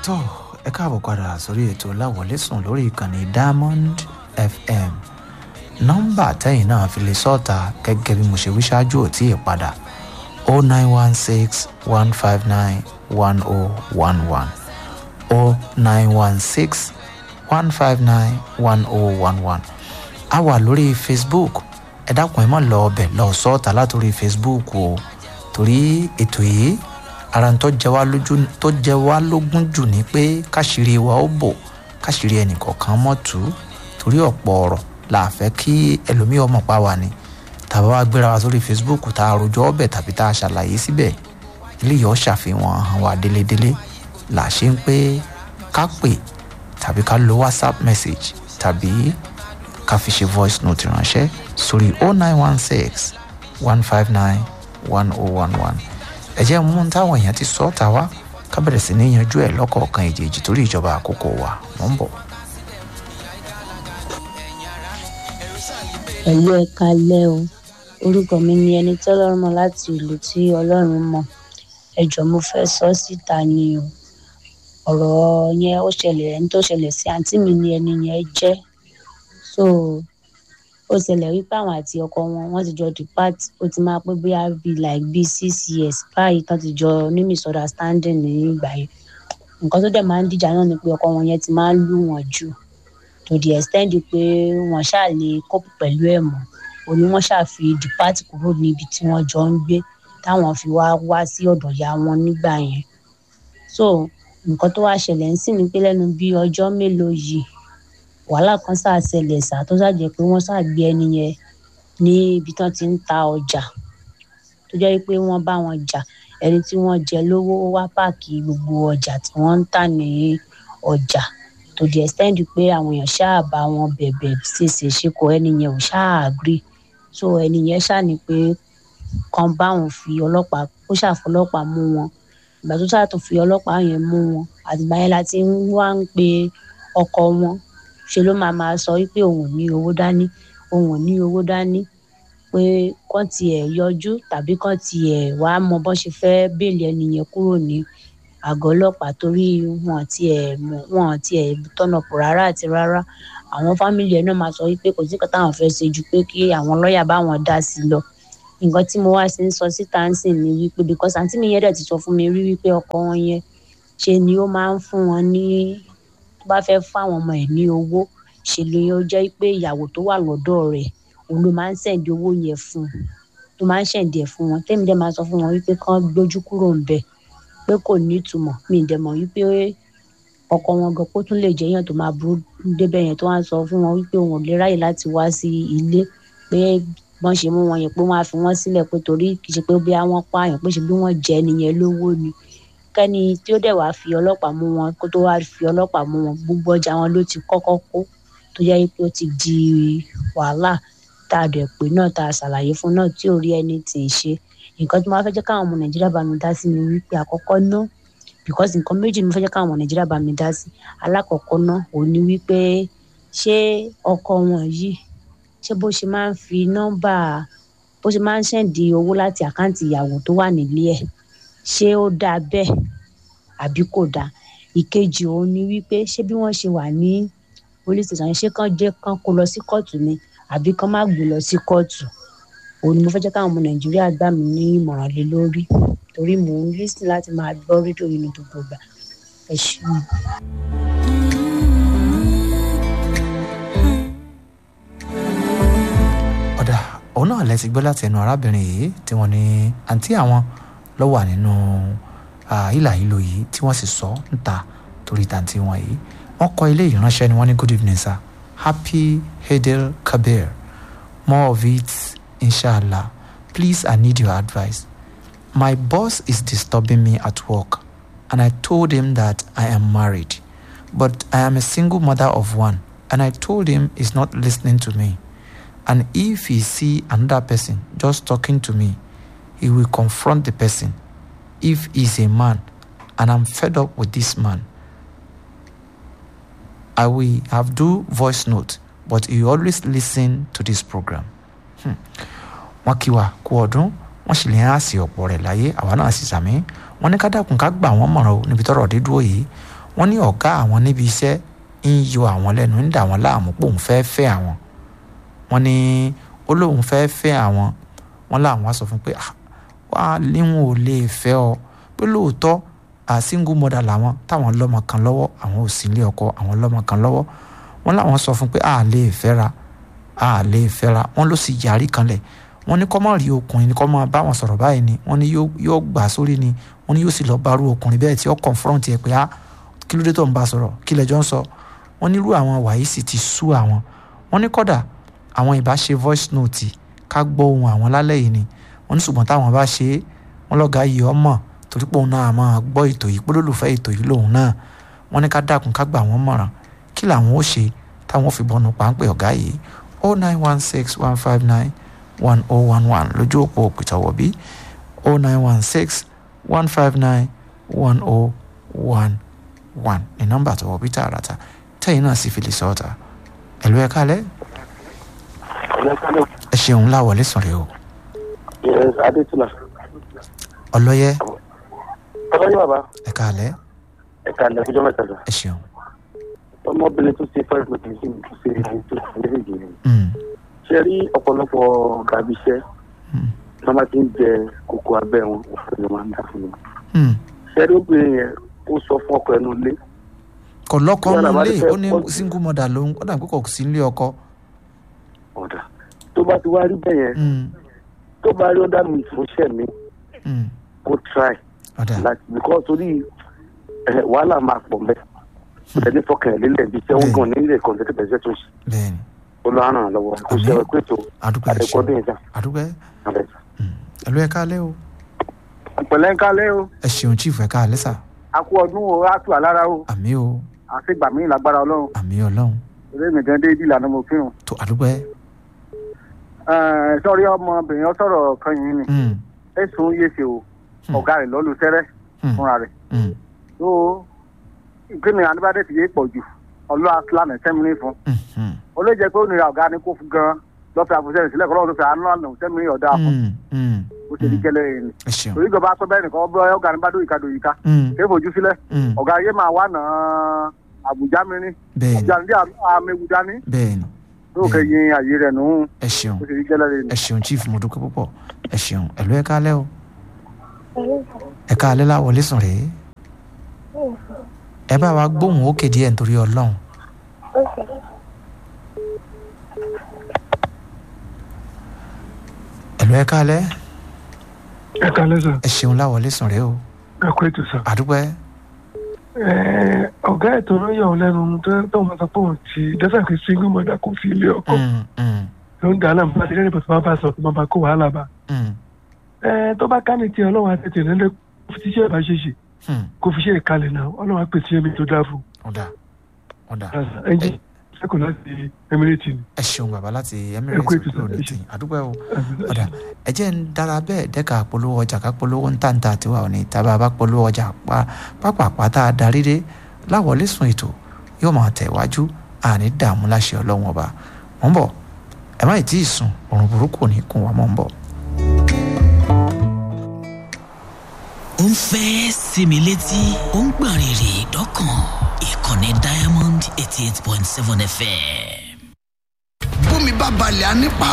tó ẹ káàbọ̀ padà sórí ètò láwọlé sùn lórí ìkànnì diamond fm nọ́mbà tẹ́yìn náà fi lè sọ́ọ̀ta gẹ́gẹ́ bí mo ṣe wí ṣáájú ò tí ì padà o nine one six one five nine one o one one o nine one six one five nine one o one one a wà lórí facebook ẹ dákun ẹ mọ̀ lọ ọbẹ̀ lọ sọ́ọ̀ta látòrí facebook o torí ètò yìí ara tó jẹ wá lójú tó jẹ wá lógún jù ni pé káṣírí wa ó bò káṣírí ẹnìkọ̀ọ̀kan mọ́ tù ú torí ọ̀pọ̀ ọ̀rọ̀ la fẹ́ kí ẹlòmíì ọmọ pa wà ní tàbá wa gbéra wa sórí facebook tá a rojọ́ ọbẹ̀ tàbí tá a ṣàlàyé síbẹ̀ eléyìí ó ṣàfihàn hàn wá délédélé là ṣe ń pé ká pè tàbí ká lo whatsapp message tàbí ká fi ṣe voice note ránṣẹ́ sórí 0916 159 1011 ẹ jẹ́ mú táwọn èèyàn ti sọ ọ́ ta wá ká bẹ̀rẹ̀ sí ní yanjú ẹ̀ lọ́kọ̀ọ̀kan èjèèjì torí ìjọba àkókò wa mọ̀ ń bọ̀. pẹ̀lú ẹ̀ka lẹ́ o orúkọ mi ni ẹni tọ́lọ́run mọ̀ láti ìlú tí ọlọ́run mọ̀ ẹ jọ̀ọ́ mo fẹ́ sọ síta ni o ọ̀rọ̀ yẹn ó ṣẹlẹ̀ ẹni tó ṣẹlẹ̀ sí àǹtí mi ni ẹni yẹn jẹ́ so ó ṣẹlẹ̀ wípé àwọn àti ọkọ wọn wọ́n ti jọ depart ó ti máa pé bóyá bí like bí six years báyìí tán ti jọ ní misunderstanding ní ìgbà yẹn nǹkan tó dẹ̀ máa ń dìjà náà ni pé ọkọ wọn yẹn ti máa ń lù wọ́n jù to the extent pé wọ́n ṣáà lè cope pẹ̀lú ẹ̀ mọ́ òní wọ́n ṣáà fi depart kúrò níbi tí wọ́n jọ ń gbé táwọn fi wá wá sí ọ̀dọ̀ ìyá wọn nígbà yẹn so nǹkan tó wá ṣẹlẹ̀ ń sìn ní pé lẹ́nu bí ọjọ́ mélòó yìí wàhálà kan ṣáà ṣẹlẹ̀ ṣáà tó ṣàjẹ́ pé wọ́n ṣáà gbé ẹni yẹn ní ibi tán ti ń ta ọjà tó jẹ́ pé wọ́n bá wọn jà ẹni tí wọ́n jẹ lówó wá páàkì gbogbo ọjà tí wọ́n ń tà ní ọjà to the extent pé àwọn èèyàn ṣáà bá wọn bẹ̀bẹ̀ ṣèṣe ṣe kọ ẹni yẹn ò ṣáà agree so ẹni yẹn ṣáà ní pé kan bá wọn fi ọlọ́pàá ó ṣàfọlọ́pàá mú wọn ìgbà tó ṣáà tó fi ọlọ́pàá yẹn mú wọn àtìgbà yẹn la ti ń wá ń pe ọkọ wọn ṣe ló máa máa sọ wípé òun ò ní owó dání òun ò ní owó dání pé kán tiẹ̀ yọjú tàbí kán tiẹ̀ wá mọ bọ́n ṣe fẹ́ bẹ́ẹ̀lì ẹni yẹn kúrò ní àgọ́ ọlọ́pàá torí wọn tiẹ̀ wọn tiẹ̀ tọ́nà pọ̀ rárá àti rárá àwọn fámìlì ẹ̀ náà máa sọ wípé kò sí nǹkan táwọn fẹ́ ṣe ju pé kí àwọn lọ́ọ̀yà bá wọn dá sí i lọ nǹkan tí mo wá sí ń sọ síta ń sìn ní wípé because àǹtí mi yẹn dẹ̀ ti sọ fún mi rí wípé ọkọ wọn yẹn ṣe ni ó máa ń fún wọn ní tó bá fẹ́ fún àwọn ọmọ ẹ̀ ní owó ṣe ló yẹ ó jẹ́ pé ìyàwó tó wà lọ́dọ̀ rẹ̀ òun ló máa ń sẹ̀ǹdì owó yẹn fún ló máa ń sẹ̀ǹdì ẹ̀ fún wọn tẹ́mi dẹ̀ máa sọ fún wọn wípé kán gbójú kúrò ń bẹ̀ pé kò ní ìtumọ̀ mi ì dẹ̀ mọ̀ wípé ọkọ wọn gan kó tún lè jẹ́ èèyàn tó máa burú débẹ̀ yẹn tó wá sọ fún wọn wípé òun ò lè ráyè láti wá sí ilé pé wọ́n ṣe mú wọn yẹn pé wọ́n á fi wọ́n sílẹ̀ pé torí kì í ṣe pé bí wọ́n pààyàn pé ṣe bí wọ́n jẹ́ nìyẹn lówó ni kẹ́ni tí ó dẹ̀ wá fi ọlọ́pàá mú wọn kó tó wá fi ọlọ́pàá mú wọn gbogbo ọjà wọn ló ti kọ́kọ́ kó tó jẹ́ pé ó ti di wàhálà tá a dẹ̀ pé náà tá a ṣàlàyé fún náà tí ò rí ẹni tì í ṣe nǹkan tí mo fẹ́ jẹ́ káwọn ọmọ nàìjíríà bá mi dá sí ni wípé àkọ́kọ́ ná because nǹkan méjì ni mo fẹ́ jẹ́ káwọn ọmọ nàìjíríà bá mi dá sí alákọ̀ọ́kọ́ ná òun ni wípé ṣé ọkọ wọn yìí ṣé bó ṣe máa ń fi nọ́mbà bó ṣe máa ń ṣẹ̀ǹdì owó láti àkáǹtì ìyàwó tó wà nílé ẹ̀ ṣé ó dáa bẹ́ẹ̀ àbí kò dáa ìkejì òun ni wípé ṣé bí wọ́n ṣe wà ní police station ṣé kán jẹ́ kán kó lọ sí kóòtù ni àbí kán má gbé lọ sí kóòtù òun ni mo fẹ́ jẹ́ káwọn ọmọ nàìjíríà gbà mí ní ìmọ̀ràn lé lórí torí mò ń lísìn láti máa gbọ́ rédíò yìí ní gbogbo ìgbà ẹ ṣeun. ọ̀dà òun náà lẹ ti gbọ́ láti ẹnu arábìnrin yìí tí wọ́n ní àǹtí àwọn ló wà nínú ìlà ìlò yìí tí wọ́n sì sọ níta torí tàǹtí wọn yìí wọ́n kọ ilé ìránṣẹ́ ni wọ́n ní good evening sir happy Eid Kabir more of it inshallah please I need your advice my boss is disturbing me at work and I told him that I am married but I am a single mother of one and I told him he's not listening to me and if he see another person just talking to me he will confront the person if he's a man and I'm fed up with this man I will have do voice note but he always listen to this program wọ́n kí wa kú ọdún wọ́n sì lè hàn sí ọ̀pọ̀ rẹ̀ láyé àwa náà sì sàmí wọ́n ní ká dákun ká gbà wọ́n mọ̀ràn o níbi tọ́rọ̀ dé dúró yìí wọ́n ní ọ̀gá àwọn níbi iṣẹ́ ń yọ àwọn lẹ́nu ń dà wọ́n láàmú pé òun fẹ́ fẹ́ àwọn wọ́n ní ó lóun fẹ́ fẹ́ àwọn wọ́n láwọn á sọ fún pé wà á léwọn ò lè fẹ́ ọ pé lóòótọ́ a single mother làwọn táwọn lọ́mọ kan lọ́wọ́ àwọn ò sí ilé ọkọ àwọn lọ́mọ kan lọ́wọ́ wọ́n láwọn sọ fún pé a lè fẹ́ra a lè fẹ́ra wọ́n ló sì yarí kanlẹ̀ wọ́n ní kọ́ mọ̀ rí ọkùnrin ní kọ́ mọ̀ bá wọn sọ̀rọ̀ báyìí ni wọ́n ní yóò gbà sórí ni wọ́n ní yóò sì lọ bá rú ọkùnrin bẹ́ẹ̀ tí ó confront ẹ pé a kí ló dé tó ń bá sọ̀rọ̀ kí lẹ́jọ́ ń sọ wọ́n ní irú àwọn wàyí sì ti sú àwọn wọ́n ní kọ́dà àwọn ìbá ṣe voice note ká gbọ́ ohun àwọn lálẹ́ yìí ni wọ́n ní ṣùgbọ́n táwọn bá ṣe é wọ́n lọ́gà yìí ọmọ torí pé òun náà máa gbọ́ ètò yìí pólólùfẹ́ ètò yìí lòun náà wọ́n ní ká dákun ká gbà wọ́n mọ̀ràn kí làwọn ó ṣe táwọn fi bọ́nu páńpẹ́ ọ̀gá yìí o nine one six one five nine one oh one one lójú òpó òpìtọ́wọ̀ bí o nine one six one five nine one oh one one ní nọ́mbà tọwọ́ bí tààràtà tẹ́yìn náà sì fi lè sọ ọ́ta ẹ̀lú ẹ̀ka alẹ́ ẹ ṣeun láwọlé sùn rè o yes adétúnà ọlọ́yẹ ọlọ́yẹ bàbá ẹ̀ka alẹ́ ẹ̀ka ilẹ̀ ọjọ́ mẹ́ta lọ ẹ ṣeun ọmọbìnrin tó ṣe first meeting sí tó ṣe tó ṣe méjèèjì ni Mm, ṣe rí ọ̀pọ̀lọpọ̀ gàbí iṣẹ́ mm, tí wọ́n bá ti ń jẹ kókó abẹ́ wọn òfin ni wọ́n á ń dà fún wọn mm. ṣe rí obìnrin yẹn ó sọ fún ọkọ ẹnu lé kò lọ́kọ Yàrá nù bá lé ti fẹ́ ó ní pọ̀ jù. single mother lòun ó dàbí kò sí nílé ọkọ ọ̀dà tó bá ti wá rí bẹ́ẹ̀ yẹn Mm, tó bá rí ọ̀dà mi fún iṣẹ́ mi mm. kó try ọ̀dà láti because torí ẹ̀, wàhálà máa pọ̀ mẹ́ ẹni fọkàn ẹ̀ lélẹ̀ bí iṣẹ́ wọn gan nílẹ̀ kọ̀ǹtẹ́tẹ̀ bẹ̀rẹ̀ tó ṣe bẹ́ẹ̀ni olùhànà lọ́wọ́ kó ṣe ẹ̀kọ́ ètò àdúgbò ẹ ṣeun àdẹ́kọ́dún ìjà àdúgbò ẹ ẹ̀lú ẹ̀ka alẹ́ o pẹ̀lẹ́ ń kálẹ̀ o ẹ ṣeun chief ẹ̀ka alẹ́ sà a kú ọdún o a tù àlára o àmì o àti gbà mí lágbára ọlọ́run àmì ọlọ́run eré mi gan déédéé ìlànà mo kírun. tó àdúgbò ẹ Ẹ̀, sọ́rí ọmọbìnrin ọ̀sọ̀rọ̀ kan yìí ni Mm, ẹ̀sùn yéṣe o Hmm. ọ̀gá rẹ̀ lọ́lù sẹ́rẹ́ mm, fúnra rẹ̀ mm, tó ìpinnu adébádé ti yé pọ̀ jù ọlọ́ asílámù sẹ́mìnì fún mm, mm, ó lè jẹ́ pé ó nira ọ̀gá ni kó fún gan lọ́fẹ̀ẹ́ àfọ̀sẹ́yìn sílẹ̀ kọ́ lọ́wọ́ tó fẹ́ àánú àná sẹ́mìnì ọ̀dà fún mm, mm, ó ṣe ní gẹ́lẹ́ yìí ni ẹ ṣeun torí ìjọba sọ bẹ́ẹ̀ nìkan ọgbọ́ ọ̀gá ni bá dóyìí dóyìí ká Mm, kéé fojú sílẹ̀ mm, ọ̀gá ayé máa wà náà àbújá mi ní bẹ́ẹ̀ni àbújá ní àmẹ́wù dání bẹ́ẹ̀ni tó kẹyìn àyè rẹ̀ nù ẹ ṣeun ó ṣe ní gẹ́lẹ́ yìí ni. ẹ ṣeun chief mo dúpẹ́ púpọ̀ ẹ ṣeun ẹ̀lú ẹ̀ka alẹ́ o ẹ̀ka alẹ́ la wọlé sùn rèé ẹ bá wa gbóhùn ókè díẹ̀ nítorí ọlọ́run ẹ̀lú ẹ̀ka alẹ́ ẹ kalẹ sọ ẹ ṣeun la wọlé sùn rèé o ẹ kó ètò sọ. àdúpẹ́ ẹ ọgá ètò ló yọ ọ lẹnu tó tó wọn sọ pé òun ti dẹ́sẹ̀ pé single mother kò sí ilé ọkọ Mm, mm, ló ń dáná bá ti lẹ́nu pẹ̀lú bá bá sọ pé máa bá kó wàhálà bá. mm, ẹ tó bá ká ní tiẹ̀ ọlọ́run àtẹ̀tẹ̀ lẹ́lẹ́ kó fi tíṣẹ́ bá ṣe ṣe mm. kó fi ṣe ìkalẹ̀ náà ọlọ́run á pèsè ẹ̀mí tó dáa fún ọ̀dà ọ̀dà un. ẹnjẹ sẹ́kọ̀ọ́ láti emirate ni. ẹ ṣeun bàbá láti Ẹ kú emirates ètò kúrò ní sir, ẹ tì ṣé. àdúpẹ́ o ọ̀dà ẹ jẹ́ ń dára bẹ́ẹ̀ dẹ́ka polówó ọjà ká polówó ń tàǹtà tiwa ò ní tábà bá polówó ọjà pa pápápá tá a darí dé láwọlé sùn ètò yóò máa tẹ̀ wájú àní dààmú láṣẹ ọlọ́run ọba mọ̀ ń bọ̀ ẹ má ì tí ì sùn òrùn burúkú ò ní kún wa mọ̀ ń bọ̀. ó ń fẹ́ sinmi létí ó ń gbọ̀n rìrì dọ́kàn ìkànnì diamond eighty eight point seven fm. bómi bá balẹ̀ á nípa